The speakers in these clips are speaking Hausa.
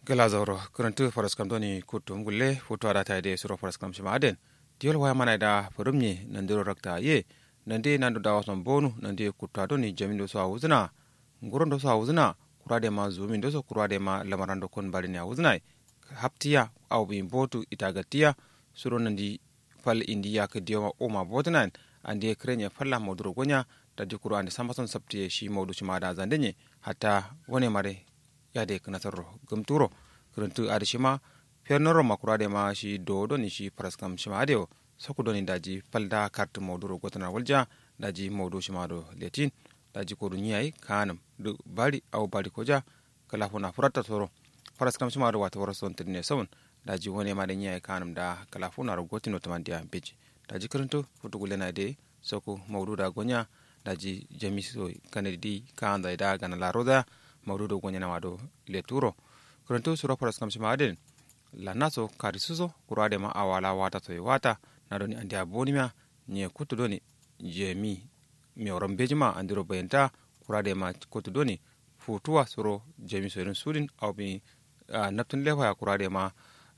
gala zauro kurantu faraskam doni kutum gulle futu ada taide suro faraskam shima aden diol waya mana da furumye nandiro rakta ye nande nandu dawa son bonu nande kutta doni jamin do so awuzna nguron do so awuzna kurade ma zumin do so kurade ma lamarando kon balini awuzna haptiya aw bi botu itagatiya suro nandi fal indiya ka dioma oma botnan ande krenya falla moduro gonya tadi kuro ande sambason sabtiye shi mawdu shima da zandenye hatta wone mare yade kanasarro gumturo kuruntu adi shima fernoro makurade ma shi dodo ni shi praskam shima adeo soku doni daji palda kart mawduro gotana walja daji mawdu shima do letin daji kodu nyai kanam du bari au bari koja kala fona furata soro praskam shima do wata warason tedne sawun daji wone ma de nyai kanam da kala fona ro gotino tamandia beji daji kuruntu futugule na de soku mawdu da gonya daji jamiso kanedi kanda da gana la roda mawdudo goñanama ɗo le turo koronto suro paras kam sima aden lannaso kadi suso kurade ma awala wata to e wata naɗoni andi a bonima ñe kuttudoni jemi mi oron bejima andiro bayenta kurade ma kuttudoni futuwa soro jemi so eɗen suuɗin awmi naftun lehoya kurade ma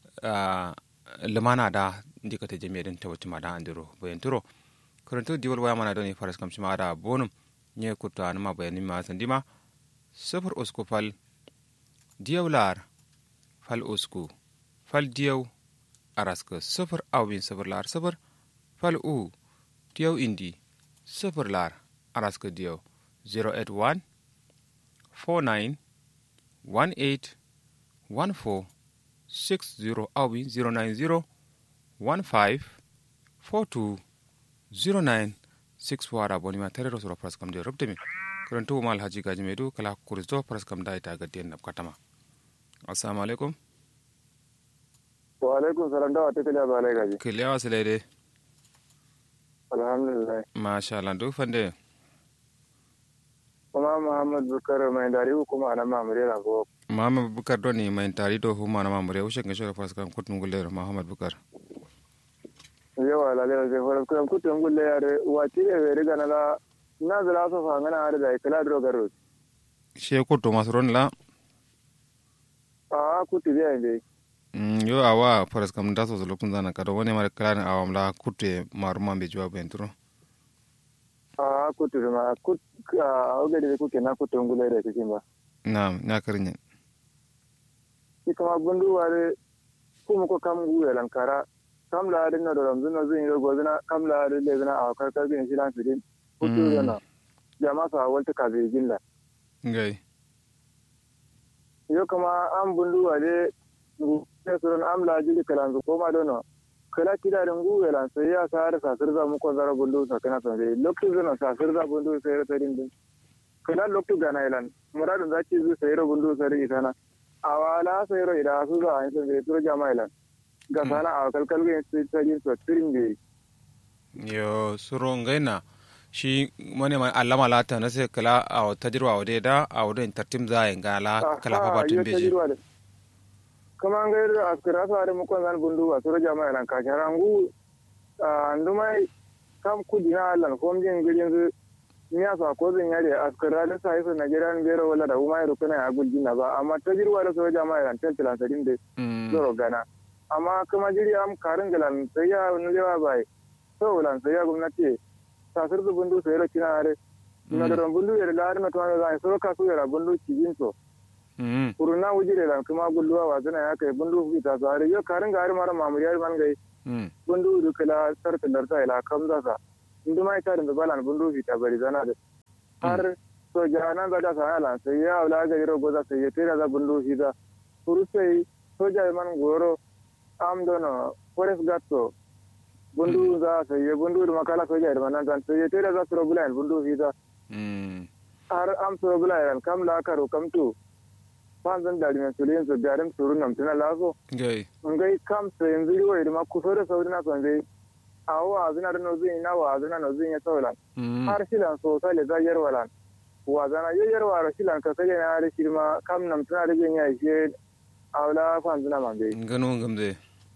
lemana da ndikate jemi eɗen tawattima da andiro bayenturo koronto diwal wayamana ɗoni paras kam sima aɗa bonum ñe kutto anuma bayanima sandima sifir usku fal diyaw laar fal usku fal diyaw araska sifir awin sifir laar sifir fal u diyaw indi sifir laar araska diyaw 081 49 18 14 60 awin 090 15 42 09 6 wara bonima terero sura praskam de robdemi kurantu mal haji gaji medu kala kuristo paras kam da ita gaddiyan nab katama assalamu alaikum wa alaikum salam da wata kiliya balai gaji kiliya wasu laide alhamdulillah masha Allah duk fande kuma muhammad bukar mai dari kuma na mamure na go muhammad bukar doni mai tari do huma na mamure ushe ga shora paras kam kutun gulle muhammad bukar yawa lalai sai faras kam kutun gulle yare wati ne bai riga na la na zira so fa ngana har da kala dro garo she kutu masron la a kutu biya inde mm yo awa paras kam da so so lokun zana kado woni mare kala awam la kutu maruma be jwa bentro a kutu ma kut a oge de kuke na kutu ngule da kike ba na'am na karinye ki kama bundu ware kuma ko kam guye lankara kam la adin na do ramzun no zin yo gozina kam la adin le zina a karkar bin shi lan fidin kutu yana jama sa walta ka zai gilla ngai yo kama an bundu wale ne surun amla jili kalan ko ma dono kala kida da ngu wala sai ya sa har sa sirza mu ko zara bundu sa kana sa dai loktu zana sa sirza bundu sai ra din din kala loktu gana ilan muradun zaki zu sai ra bundu sai ita na awala sai ra ida su za an sai turo jama ilan ga sana a kalkal ga sai sai so tirin bi yo suro ngaina shi wani ma allama lata na sai kala a tajirwa wa da a wurin tartim za a ga la kala fa batun beji kama an gairu a kira su are mukon zan bundu a sura jama'a nan kashin rangu andumai kam kudi na allan ko mjin girin su niya su a kozin yare a kira da sa hisu nigerian bero wala da umai rukuna ya gulji na ba amma ta jirwa da sura jama'a nan ten tilansarin da zoro gana amma kuma jiri am karin galan sai ya nulewa bai so wulan sai ya gwamnati sasir su bundu sai ra kina are na da bundu ya da na tuwa zai so ka su ya bundu kijin to kuruna wujire lan kuma gulluwa wa zana ya kai bundu fi ta sare yo karin ga har mara mamuriyar man gai bundu du kala sarta darta ila kamza sa indu mai ta da balan bundu fi ta bari zana da har so jana ga da sa ala sai ya wala ga ro goza sai ya tira da bundu fi da kuru sai soja man goro am dono forest gatto bundu za sai ya bundu da makala soja da manan tan sai ya tira za su bulan bundu fi da har am so bulan kam la karo kam tu fanzan dari mai sulin su garin suru nam tuna laso ngai ngai kam sai yanzu riwa da ma kuso da sauri na son zai awo azuna da nozin na wa azuna nozin ya saulan har shilan so sai da yar walan wa zana yayyar wa shilan ka sai na har shirma kam nam tuna da ganya shi awla fanzuna man bai ngano ngamde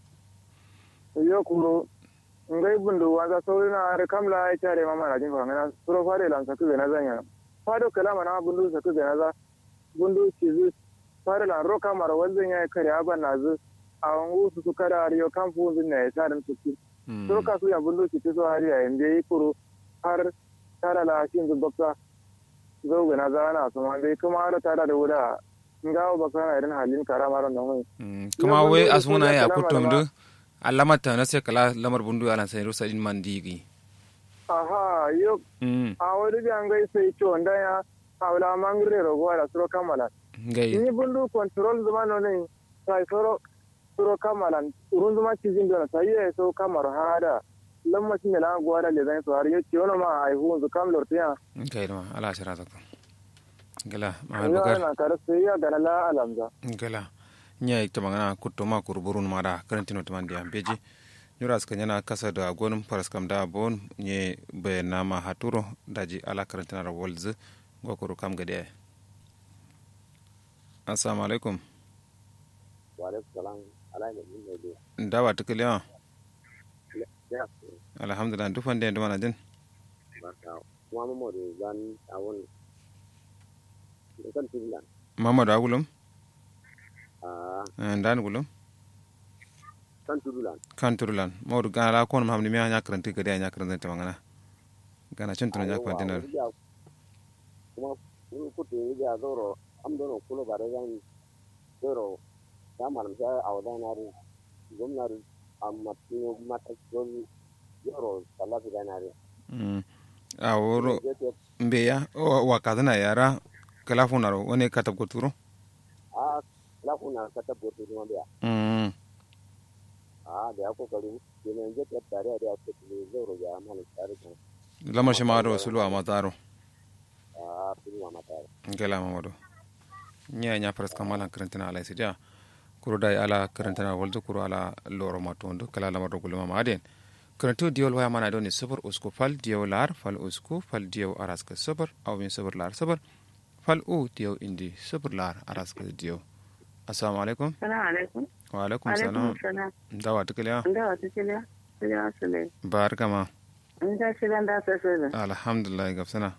yo kuro ngai bundu wanda sauri na har kam la ya tare mama na jin fangana suro fare lan sa ku na zanya fado kalama na bundu sa ku na za bundu ci fara la ro kamar wanzan ya kare aban na zu a wangu su su kada ariyo kan fu zin ne ta dan su ki to ka su ya bundu ki to hari ya inde yi kuro har tara la shin zu bakka zo ga na zana su ma dai kuma har tara da wuda ngawo bakka na irin halin karama ran nan kuma wai asuna ya kutum du alamata na sai kala lamar bundu alan sai rusa din mandigi aha yo a wani jan gai sai to nda ya awla mangre ro go ala suro kamala ngai ni bundu control zuma no ne sai suro suro kamala urun zuma cizin do sai ya so kamar hada lamma shi ne la go ala le zan so har yo ciwono ma ai hu zu kam lortiya ngai ma ala shara ta gala ma yo bukar na kar sai ya gana la alamza gala nya ikta magana kutto ma kurburun mara karantino to mandi ambeji nyura ska nyana kasa da gonum paras kam da bon nye be nama haturo daji ala karantina ra wolz gokoro kam gade assalamu alaikum Waalaikum salam. Ala ne min ne dai. ndawa tukiliya Ya alhamdulillah dufan de nduma din barka. Kuma mu da zan awon kan tilan. mamadu agulum Ah, ndan gulum kan tudulan. kan turulan mawdu gana la kon mamni mi anya karanti gade anya karanti to mangana gana chuntuno nya kwantinar Kuma ni kutu ni ga zoro am dono kulo bare zan zoro da malam sai awda na ri gwamnati amma tino mata zon zoro salafi da na ri. mm a woro mbeya o wakadana yara kala funaro woni katab ko turo Ah, la kuna kata boto kuma biya. mm Ah, da ya kokari kenan je ta tare da ya kutu zoro ya malam tare kan. lamar shi maro sulu a mataro Ah, tunu mata. gela mamado nya nya pras kamala karantina ala sidia kuro dai ala karantina waldo kuro ala loro matondo kala lamar do gulma maden karantu diol waya mana doni sabar usku fal diyo lar fal usku fal diyo araska sabar aw min sabar lar sabar fal u diyo indi sabar lar araska diyo assalamu alaikum Salamu alaikum. wa alaikum Alaikum salam salam. dawa tukliya Da wata kila? Kila su ne. barkama In ta shi da ta sai da. alhamdulillah gafsana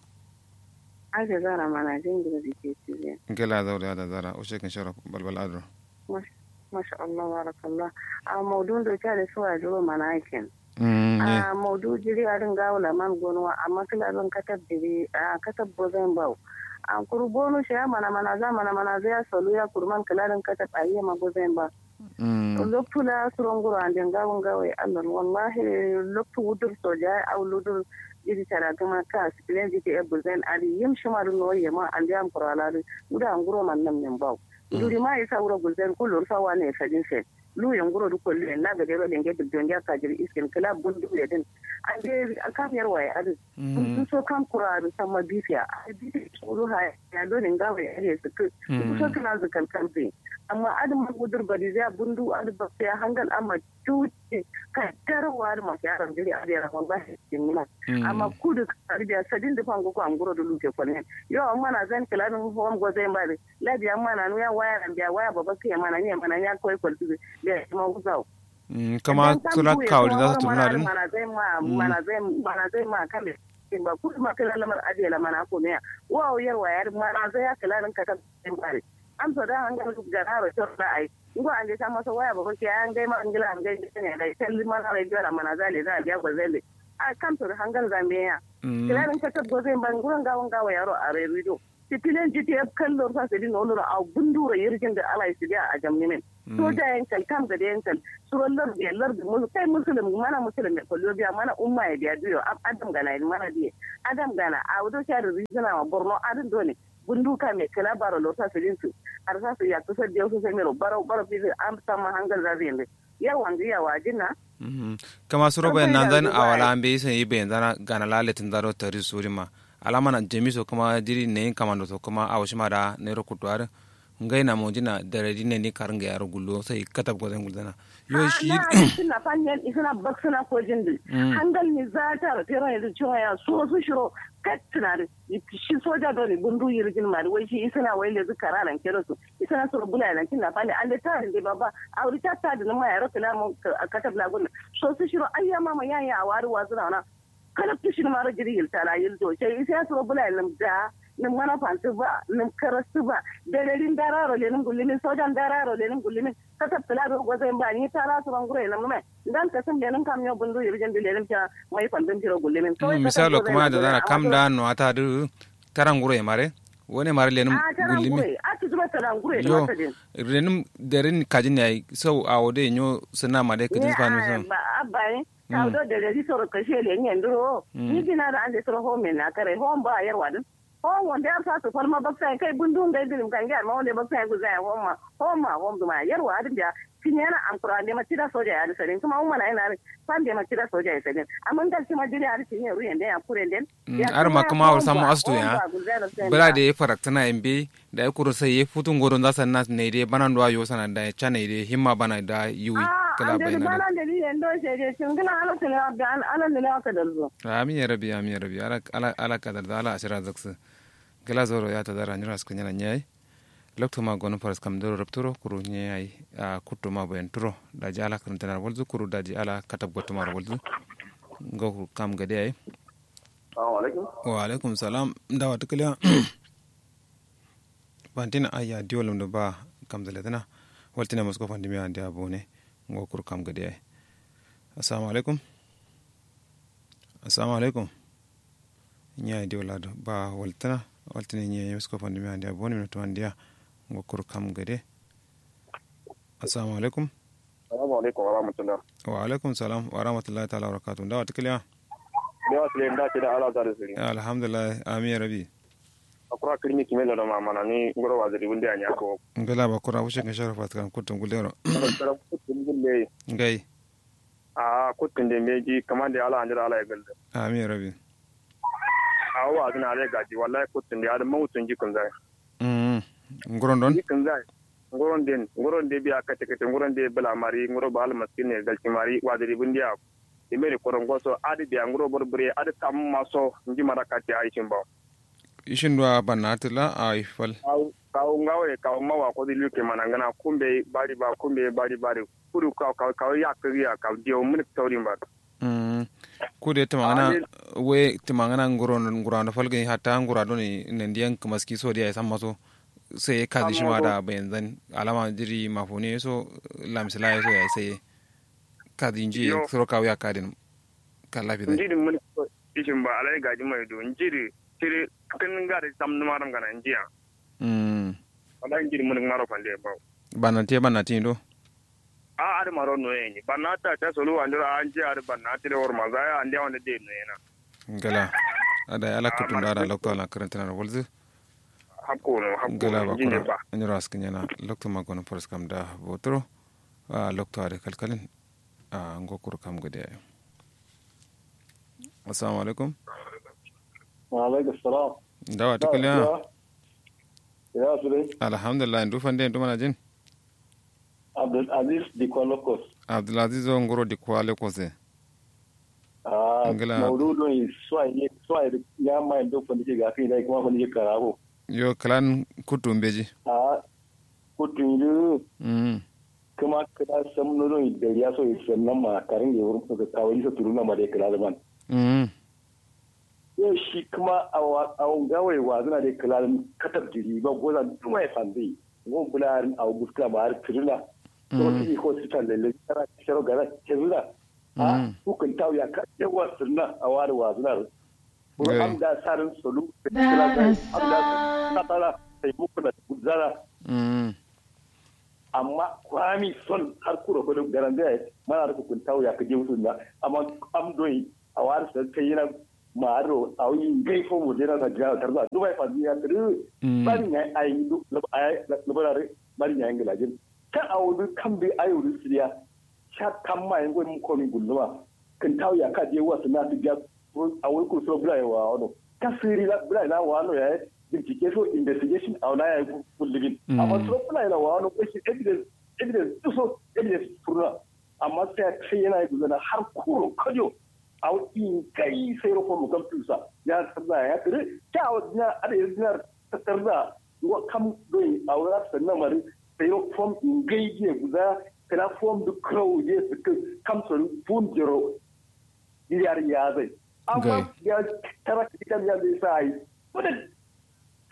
Ake zara mana jin gida da ke cikin. gela zawda da zara o shekin shara balbal adro Masha Allah, barakallah. A maudun da ta da suwa jiro mana aikin. mm ye A maudu jiri a ringa wula man gonuwa amma kila zan katab jiri a katab bozan bau. A kuru bonu shi ya mana mana za mana mana zai solu ya kurman kilarin katab a yi ma bozan ba. mm Loktula suron guru an dinga wun gawai Allah wallahi loktu wudur soja au ludur iri tara gama ka sikilen jike e buzen ali yim shimaru no yema an jam koralari uda anguro man nam nyam baw duri ma isa wuro buzen kulur sa wane sajin se lu yang guro du kollu en naga de roden gebe don ya ka jiri iskin kala bundu le den an de ka yar waye adu du so kam kuraru sama bifiya a bifi suru ha ya do ne ngawe ya su ku so kana zakal kamfe amma adu ma gudur bari zai bundu adu ba sai hangal amma tuce ka tarwa da masu yaran jiri a da wallahi cikin amma kudu arbiya sadin da fango ko an guro da luke kwanen yo amma na zan kilanin hom go zai bare labi amma na nuya waya ran biya waya baba kai mana ne mana ya koi kwalti da ma guzau kama sula kawli za su tuna din mana zai ma mana zai mana zai ma kame ba kudu ma kala lamar adela mana ko ne wa yar waya mana zai ya kilanin ka kan bare am so da an ga gara to da ai ngo an je sama so waya baba kai an gai ma an gila an gai ne da sai mana rai gara mana zale za biya gwazele a kan to hangal zambiya kilarin ka tabbo zai ban gurin gawon gawa yaro a redo titilen jiti ya kallo sa sai no lura a gundura yirgin da ala su a jamnimin to da yankal kam ga da yankal suron lar da lar da musu kai musulmi mana musulmi ko biya mana umma ya biya duyo adam gana mana diye adam gana a wudo sha da rizina ma borno adin dole bunduka mai kala baro lota su dinsu har sa su ya kusa da yau sai mero baro baro fi am sama hangal zabi yanda yawan ga yawa jinna kama suro bayan nan zan awala an bai sai bayan zana gana laletin zaro tari suri ma alama na jemiso kuma diri ne kama do kuma awashi ma da ne ro kutuwar ngai na mojina da radi ne ni karin ga yaro gullo sai katab go zan guldana yo shi suna fanyen isuna baksuna ko jindi hangal ni zata ra tera ya cewa ya so su shiro katsina shi soja do ne bundu yirgin mari wai shi isuna wai le zu kararan kero su isuna so bula nan kin na fani an da ta da baba auri ta ta da ma ya ro kala mu katab la gunna so su shiro ayya mama yaya a wari wazuna na kala tushin mara jiri yil tala yil do sai isa so bula nan da nim mana fanti ba nim karasu ba delerin dararo lenin gullimin sojan dararo lenin gullimin kata tala do goza ba ni tara su ban gure nam mai dan ka sun lenin kam yo bundu yirjan lenin ta mai fantin tiro gullimin misalo kuma da zana kam da no ata du taran gure mare wone mare lenum gullimi yo renum derin kajin yayi so a wode nyo sana made kidis panu so ba bai ta do de de soro kashe le nyen do ni dina da ande soro home na kare home ba yar wadin home wanda ya sa su farma baksa kai bundun da dilim kan ga ma wanda baksa ku zai home home ma home duma yar wadin da kinyana an kura ne ma tira soja ya sarin kuma umma na ina fan da ma tira soja ya sarin amma dal ma jiri har tinye ruyen da ya kure den ar ma kuma war samu astu ya bala da ya faraktana mbe da ya kuro sai ya futun godon za san nas ne dai banan do ayo sana da cha ne dai himma bana da yuwi kala bai na bana da ni endo se je sun gina ala tele abdan ala ne aka dalzo amin ya rabbi amin ya rabbi ala ala ala kadar da ala asira zaksu kala zoro ya ta dara nyira skanya nyai lokto ma gono paras kam doro rapturo kuru nyai a kutto ma boyen turo daji ala karantanar walzu kuru daji ala katab gotto mar walzu ngo kam gade ay Assalamu alaikum. wa alaikum salam ndawa tukaliya bantina aya diolum do ba kam zaletana waltina masko fandimi andi abone ngo kuru kam gade ay assalamu alaikum assalamu alaikum nyai diolado ba waltana waltina nyai masko fandimi andi abone no to andiya ngokur kam gade assalamu alaikum Assalamu alaikum wa rahmatullah. wa alaikum salam wa rahmatullahi ta'ala wa barakatuh ndawa tikiliya Ne wa sile nda kida ala zare siri. alhamdulillah amin rabi Akura kirmi kimelo da mamana ni ngoro wa zari bunde anya ko. ngala ba kura wuce kan sharafa kan kutun gulero Kara kutun gulle. ngai A kutun de meji kamande ala anjira ala ya galde. amin rabi A wa zina ala gaji wallahi kutun de ada mawutun jikun zai. mm ngoron don Jikun zai. Ngoron den ngoron de biya kate kate ngoron de bala mari ngoro ba al maskin ne galci mari wa zari bunde ya. Imere koron goso adi biya ngoro borbure adi tam maso nji mara kati aishin ba. ishin do banatila a ifal kawo ngawe kawo mawa ko di luke manangana kumbe bari ba kumbe bari bari kuru ka ka ka ya kriya ka dio mun tawri ba mm kude tamangana we tamangana ngoron ngurano falge hatta ngura don ne ndiyan kamaski so dia samma so sai ka di shima da bayan alama jiri mafune so lamsila so ya sai ka di inji Yo. soro ka ya kadin ka lafi da njiri mun ishin ba alai gaji mai do njiri tire kan ngare tam numaram kana njiya mm wala njiri mun ngaro pande ba banate banate do a ar maro no yeni banata ta solo andira anje ar banata le or mazaya ande wanda de no yana gala ada ala kutun da ala lokto ala karantana na walzu hakko no hakko gala ba njinde kura ba anyura askinyana lokto ma gono polis kam da botoro a lokto are kalkalin a ngokuru kam gode assalamu alaikum alaikum salam dawa tukaliya ya su dai alhamdulillah ndu fande ndu mana jin abdul aziz di kolokos abdulaziz o ngoro di kwale kose ah Ngila- maududu yi swai swai ya mai do fandi ke gafi dai kuma fandi ke karabo yo kalan kutum beji ah kutunju mm kuma kada sam no do da ya so yi sannan ma karin da wurin ka kawai sa turuna ma da kala zaman mm yau shi kuma a gawai wa zana da kala katab jiri ba goza duma ya fandi go bularin a guska ma har turuna ko ti ko ti tan lalle tara sharo gara kezula a hukun taw ya ka yawa sunna a wari wa zana ko Gai. am da sarin solu da kala da am da katala sai muku da guzara mm amma kwami son har kura ko garan da mana da hukun taw ya ka je sunna amma am doyi a wari sai kai yana maro a yi gai fo mu jira da jira tarza dubai fa ya tru Mm. bari ne ai du labarare bari ne ingila jin kan a wudu kan bi ayo du siya sha kan ma yango mun ko min gulluwa kan taw ya ka je wasu na tu ja a wuri ku so bula wa ono ka siri la bula na wa ono ya bincike so investigation a na ya kulligin Mm. amma so bula na wa ono ko shi evidence evidence so evidence furna amma sai kai yana yi gudana har kuro kajo a in kai sai rufon mu kan tusa ya tsarda ya tsire ta a wajen ada ya zinar ta tsarda wa kam doyi a wurin sannan mari sai rufon in gai je guda kana fom du crow je su kan kam sun fun jiro yar ya zai amma Gai. ya tara kitan ya zai sai wanda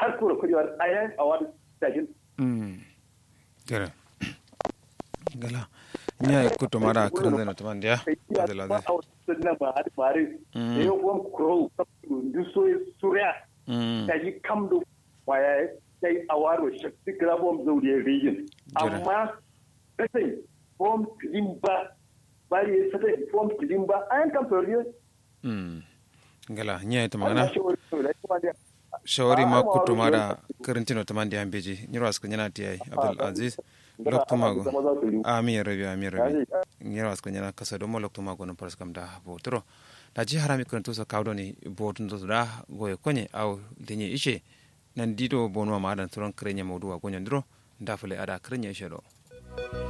har kura kudi war ayan a wani dajin mm kere gala nya kuto mara kirin zai to mandia adela ba de a wasu na ba har fare Mm. da yau kuma kuro du so surya mm ta yi kam do waya ta yi a waro shakti grabom zauriya region Jira. amma kasai form kilimba bari ya sata form kilimba ayan kam toriyo mm gala nya to ana magana shi wani da kuma da shawari Ah, ma ah, kuto ma- mara kirintino to mandia ambeji nyiro aska nyana tiai abdul aziz lokto mago zama za su yi amin ya rabi amin ya rabi Yaji. ngera wasko nyana kasa do molok to mago no paras kam da botro da ji harami kan to so kawdo ni botun to da goye konye aw denye ishe nan dido bonwa ma dan turon krenya mawdu wa gonyo ndro ndafule ada krenya ishe do